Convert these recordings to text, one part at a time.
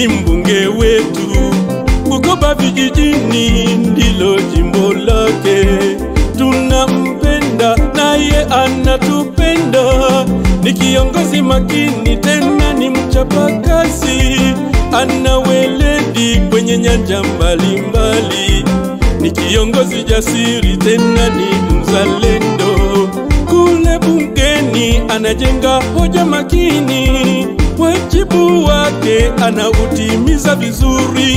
ni mbunge wetu. Bukoba vijijini ndilo jimbo lake, tunampenda naye anatupenda. Ni kiongozi makini tena ni mchapakazi, ana weledi kwenye nyanja mbalimbali. Ni kiongozi jasiri tena ni mzalendo. Kule bungeni anajenga hoja makini, wajibu wake anautimiza vizuri.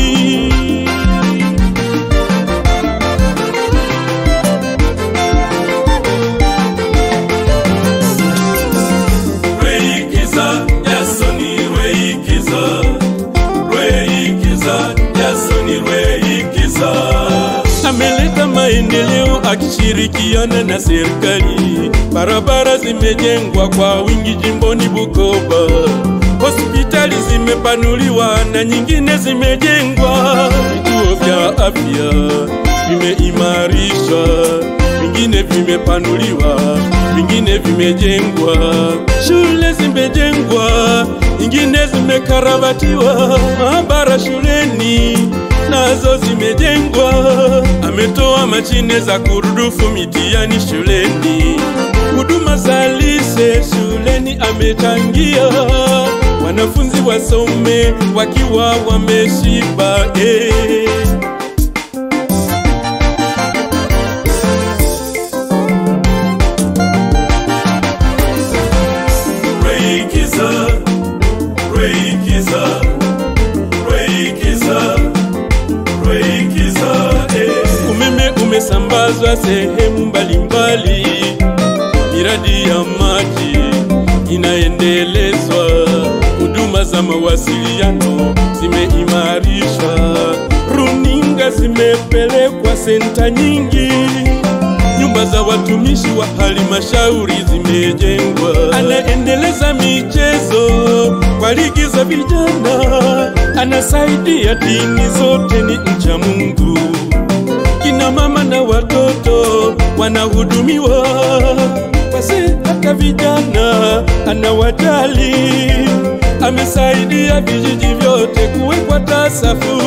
Reikiza, Yasoni Reikiza, Reikiza, Yasoni Reikiza. Ameleta maendeleo akishirikiana na serikali, barabara zimejengwa kwa wingi jimboni Bukoba, hospitali zimepanuliwa na nyingine zimejengwa, vituo vya afya vimeimarishwa, vingine vimepanuliwa, vingine vimejengwa, shule zimejengwa, nyingine zimekarabatiwa, maabara shuleni nazo zimejengwa. Ametoa mashine za kurudufu mitihani shuleni, huduma za lise shuleni amechangia, wanafunzi wasome wakiwa wameshiba eh. Reikiza, Reikiza, Reikiza, Reikiza, eh. Umeme umesambazwa sehemu mbalimbali, miradi ya maji inaendelezwa, huduma za mawasiliano zimeimarishwa, runinga zimepelekwa senta nyingi nyumba za watumishi wa halmashauri zimejengwa. Anaendeleza michezo kwa ligi za vijana, anasaidia dini zote, ni mcha Mungu. Kina mama na watoto wanahudumiwa, wazee hata vijana anawajali. Amesaidia vijiji vyote kuwekwa tasafu.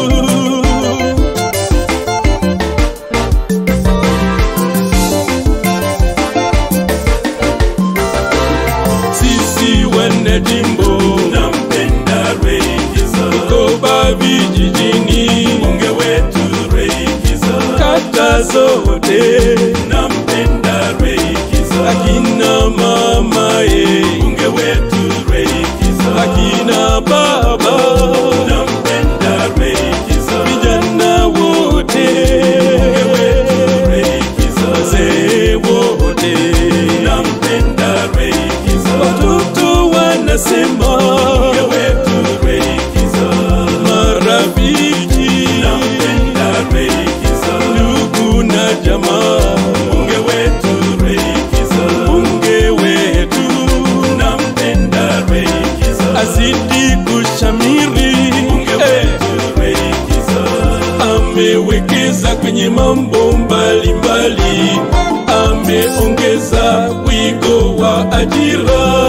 sisi wana jimbo nampenda Reikiza, Bukoba vijijini bunge wetu Reikiza, kata zote nampenda Reikiza, akina mama ye bunge wetu Reikiza, akina baba nampenda Reikiza, vijana wote bunge wetu Reikiza, wazee wote nampenda Reikiza, watoto wanasema bunge wetu Reikiza, marafiki nampenda Reikiza, ndugu na jamaa bunge wetu Reikiza, bunge wetu nampenda Reikiza, azidi kushamiri bunge wetu Reikiza, amewekeza kwenye mambo mbalimbali, ameongeza wigo wa ajira,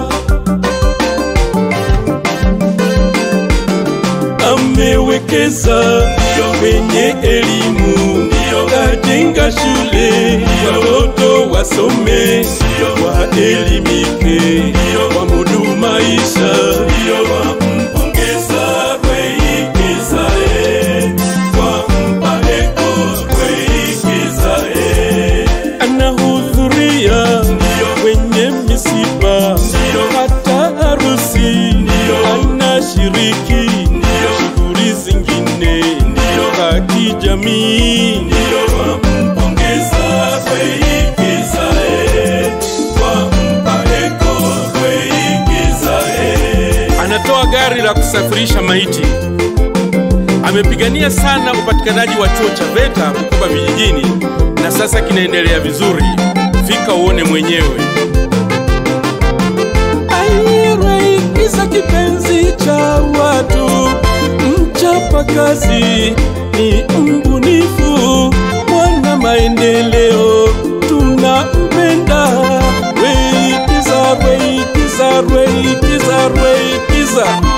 amewekeza kwenye elimu, kajenga shule, watoto wasome, waelimike, wamudu maisha, wampongeza Reikiza, eh, wampa heko Reikiza, eh. anahudhuria kwenye misiba hata harusi anashiriki shughuli zingine za kijamii wampongeza Reikiza, eh, wampa heko Reikiza, eh. anatoa gari la kusafirisha maiti amepigania sana upatikanaji wa chuo cha VETA Bukoba vijijini na sasa kinaendelea vizuri. Fika uone mwenyewe. Aireikiza kipenzi cha watu, mchapakazi, ni mbunifu, mwana maendeleo, tunampenda. Reikiza, Reikiza, Reikiza, Reikiza.